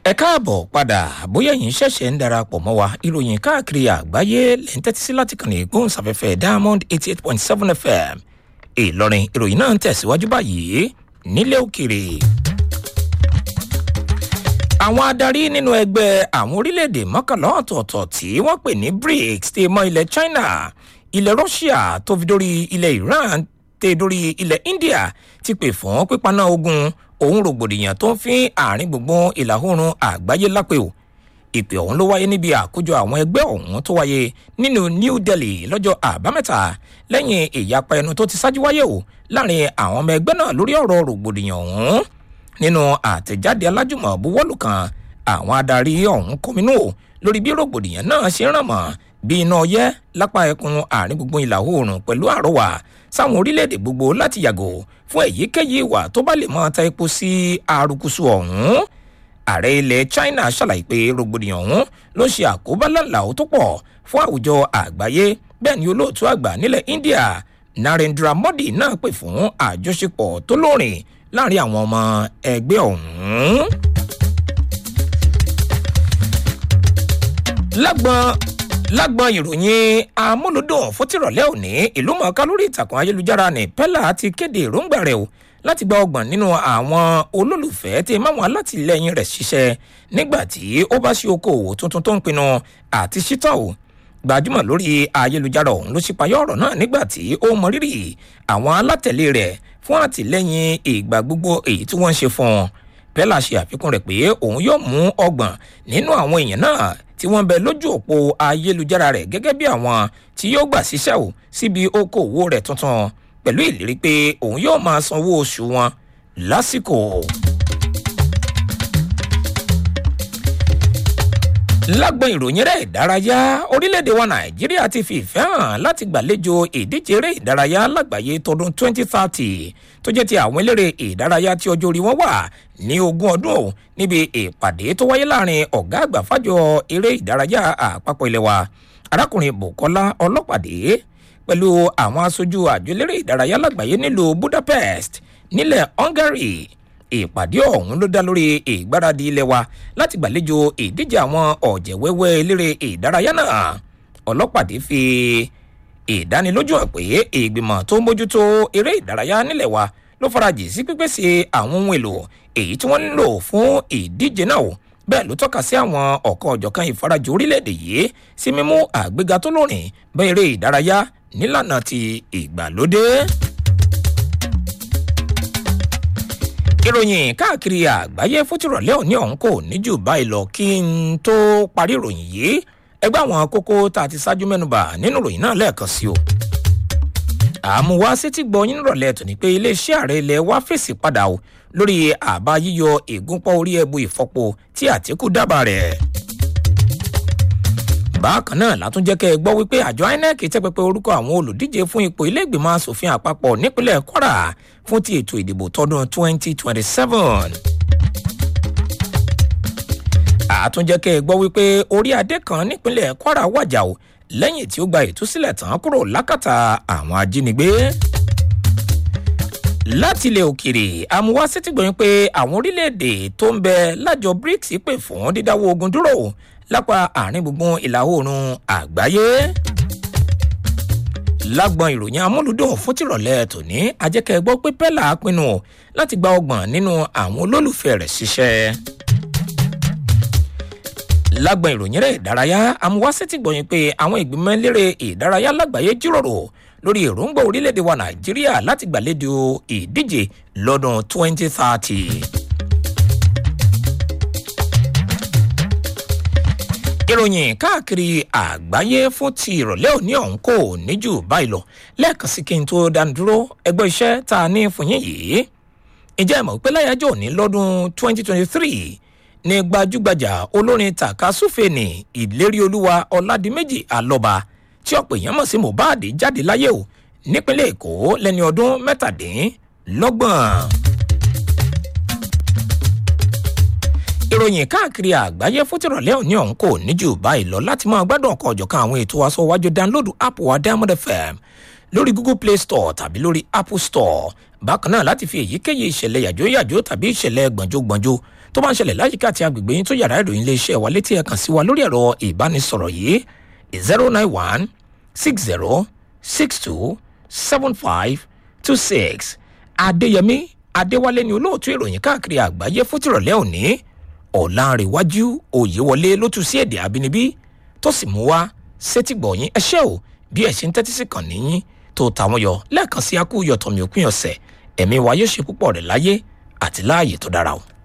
ẹ káàbọ̀ padà bóyá yìí ṣẹ̀ṣẹ̀ ń darapọ̀ mọ́ wa ìròyìn káàkiri àgbáyé lẹ́ ń tẹ́tí sí láti kàn ní gbóhùnsáfẹ́fẹ́ diamond eighty eight point seven fm ìlọrin ìròyìn náà ń tẹ̀síwájú báyìí nílé òkèrè. àwọn adarí nínú ẹgbẹ́ àwọn orílẹ̀-èdè mọ́kànlá ọ̀tọ̀ọ̀tọ̀ tí wọ́n pè ní brics ti mọ ilẹ̀ china ilẹ̀ russia tó fi dórí ilẹ̀ iran tẹ dórí ilẹ̀ india ti pè fún pípaná ogun òun rògbòdìyàn tó ń fi àárín gbùngbùn ìlà oòrùn àgbáyé lápè o ìpè ọ̀hún ló wáyé níbi àkójọ àwọn ẹgbẹ́ ọ̀hún tó wáyé nínú new delhi lọ́jọ́ àbámẹ́ta lẹ́yìn ìyapa ẹnu tó ti ṣáájú wáyé o láàrin àwọn ọmọ ẹgbẹ́ náà lórí ọ̀rọ̀ rògbòdìyàn ọ̀hún nínú àtẹ̀jáde alájùmọ̀ buwọ́lù kan àwọn adarí ọ̀hún kọminú o lórí bí rògbòdìyàn náà ṣe ràn mọ́ bí iná ọyẹ́ lápá ẹkùn àárín gbùngbùn ìlà oòrùn pẹ̀lú àrọwà sáwọn orílẹ̀-èdè gbogbo láti yàgò fún èyíkéyìí ìwà tó bá lè máa ta epo sí arukusu ọ̀hún ààrẹ ilẹ̀ china ṣàlàyé pé rògbòdìyàn ọ̀hún ló ṣe àkóbá lálàó tó pọ̀ fún àwùjọ àgbáyé bẹ́ẹ̀ ni olóòtú àgbà nílẹ̀ india narendra modi náà pè fún àjọṣepọ̀ tó lóòrìn láàrin àwọn ọmọ ẹgbẹ́ ọ̀hún. lágbọn lágbọn ìròyìn amúlùdùn fótìrọ̀lẹ́ òní ìlú mọ̀ọ́ká lórí ìtàkùn ayélujára ní pẹ́lá ti kéde èròǹgbà rẹ̀ o láti gba ọgbọ̀n nínú àwọn olólùfẹ́ tí máwọn alátìlẹyìn rẹ̀ ṣiṣẹ́ nígbà tí ó bá ṣe okòwò tuntun tó ń pinnu àti ṣítọ̀ o gbajúmọ̀ lórí ayélujára ọ̀hún ló ṣípayọ́ ọ̀rọ̀ náà nígbà tí ó mọ rírì àwọn alátẹ̀lé rẹ̀ fún àtìlẹyìn ìgbà gbogbo èyí tí wọ́n ń ṣe fún un pẹ́lá ṣe àfikún rẹ̀ pé òun yóò mú ọgbọ̀n nínú àwọn èèyàn náà tí wọ́n bẹ lójú òpó ayélujára rẹ̀ gẹ́gẹ́ bí àwọn tí yóò gbà síṣẹ́ ò síbi okòwò rẹ̀ tuntun pẹ̀lú ìlérí pé òun yóò máa sanwó oṣù wọn lásìkò. lágbọn ìròyìn rẹ̀ ìdárayá orílẹ̀-èdè wa nàìjíríà ti fi ìfẹ́ hàn láti gbàlejò ìdíje eré ìdárayá lágbàáyé tọdún 2030 tó jẹ́ ti àwọn eléré ìdárayá tí ọjọ́ orí wọn wà ní ogún ọdún ò níbi ìpàdé tó wáyé láàrin ọ̀gá àgbà fájọ eré ìdárayá àpapọ̀ ilẹ̀ wa arákùnrin bukola ọlọ́pàdé pẹ̀lú àwọn aṣojú àjọ eléré ìdárayá lágbàáyé nílùú budapest nílẹ̀ hungary ìpàdé ọ̀hún ló dá lórí ìgbáradì ilé wa láti gbàlejò ìdíje àwọn ọ̀jẹ̀wẹ́wẹ́ eléré ìdárayá náà ọlọ́pàdé fi ìdánilójú hàn pé ìgbìmọ̀ tó ń bójútó eré ìdárayá nílẹ̀ wa ló farajì sí pípèsè àwọn ohun èlò èyí tí wọ́n ń lò fún ìdíje náà bẹ́ẹ̀ ló tọ́ka sí àwọn ọ̀kan ọ̀jọ̀kan ìfarajì orílẹ̀-èdè yìí sí mímú àgbéga tó lórin bẹ́ eré ìdárayá nílànà ti ìgbàlódé. ìròyìn káàkiri àgbáyé fótìrọ̀lẹ́ òní ọ̀hún kò ní jù báyìí lọ kí n tó parí ìròyìn yìí ẹgbẹ́ àwọn kókó tá a ti ṣáájú mẹ́nuba nínú ìròyìn náà lẹ́ẹ̀kan sí o. àmúwá sétí gbọ́ yín rọ̀lẹ́ tòní pé iléeṣẹ́ ààrẹ ilẹ̀ wá fèsì padà o lórí àbá yíyọ ìgúnpọ̀ orí ẹbu ìfọpo tí àtìkù dábàá rẹ̀. bákan náà látún jẹ́ kẹ́ ẹ gbọ́ wípé àjọ inec tẹ́ pẹpẹ orúkọ àwọn olùdíje fún ipò ilé ìgbìmọ̀ asòfin àpapọ̀ nípínlẹ̀ kwara fún ti ètò ìdìbò tọdún 2027 àtúnjẹ́kẹ́ gbọ́ wípé orí adé kan nípínlẹ̀ kwara wàjà o lẹ́yìn tí ó gba ìtúsílẹ̀ tán kúrò lákàtà àwọn ajínigbé. láti ilẹ̀ òkèrè amúwá sétígbọ̀nyìn pé àwọn orílẹ̀-èdè tó ń bẹ lájọ brics pè fún dídáwọ́ ogun dúró lápá àárín gbùngbùn ìlà oòrùn àgbáyé. lágbọn ìròyìn amúlùdùn fún tìrọ̀lẹ́ tòní ajẹ́kẹ́ gbọ́ pé pẹ́lá pinnu láti gba ọgbọ̀n nínú àwọn olólùfẹ́ rẹ̀ ṣiṣẹ́ lágbọn ìròyìn rẹ̀ ìdárayá amúwásẹ́tì gbọ̀yìn pé àwọn ìgbìmọ̀ eléré ìdárayá lágbàáyé jíròrò lórí èròǹgbà orílẹ̀-èdè wa nàìjíríà láti gbàlejò ìdíje lọ́dún 2030. ìròyìn káàkiri àgbáyé fún ti ìrọ̀lẹ́ òní ọ̀hún kò ní jù báyìí lọ lẹ́ẹ̀kan sí kí n tó dánidúró ẹgbẹ́ iṣẹ́ tá a ní fún yín yìí ìjẹ́ ìmọ̀ pé láyájọ́ òní lọ́dún 2023 ní gbajúgbajà olórin takasúfèèní ìlérí olúwa ọládìméjì alọba tí ọ̀pọ̀ èèyàn mọ̀ sí mohbad jáde láyé o nípínlẹ̀ èkó lẹ́ni ọdún mẹ́tàdínlọ́gbọ̀n. ìròyìn káàkiri àgbáyé fótìrọ̀lẹ́ òní ọ̀hún kò ní jù báyìí lọ láti máa gbádùn ọkọ̀ ọ̀jọ̀kan àwọn ètò aṣọ wájú dánlódù app wa diamond fm lórí google play store tàbí lórí apple store bákan náà láti fi èyíkéyìí ìṣẹ̀lẹ̀ yàjóyàjó tàbí ìṣẹ̀lẹ̀ gbọ̀njógbọ̀njó tó bá ń ṣẹlẹ̀ láyìíká àti agbègbè yín tó yàrá ìròyìn iléeṣẹ́ wa létí ẹ̀ kàn sí wa lórí ẹ̀rọ ìbánisọ̀rọ̀ yìí zero nine one six zero six two seven five two six adéyẹmí adéwálé ni olóòtú ìròyìn káàkiri àgbáyé fún tìrọ̀lẹ́ òní ọ̀làǹrẹ̀wájú òyewọlé ló tún sí èdè àbínibí tó sì mú wá sétìgbọ̀yìn ẹṣẹ́ o bí ẹ̀ ṣe ń tẹ́tí sí kàn níyìn tó tàwọn yọ lẹ́ẹ̀kan sí akú yọ̀tọ̀mí òpin ọ̀sẹ̀ ẹ̀mí wa yóò ṣe púpọ̀ rẹ̀ láyé àti láàyè tó dára o.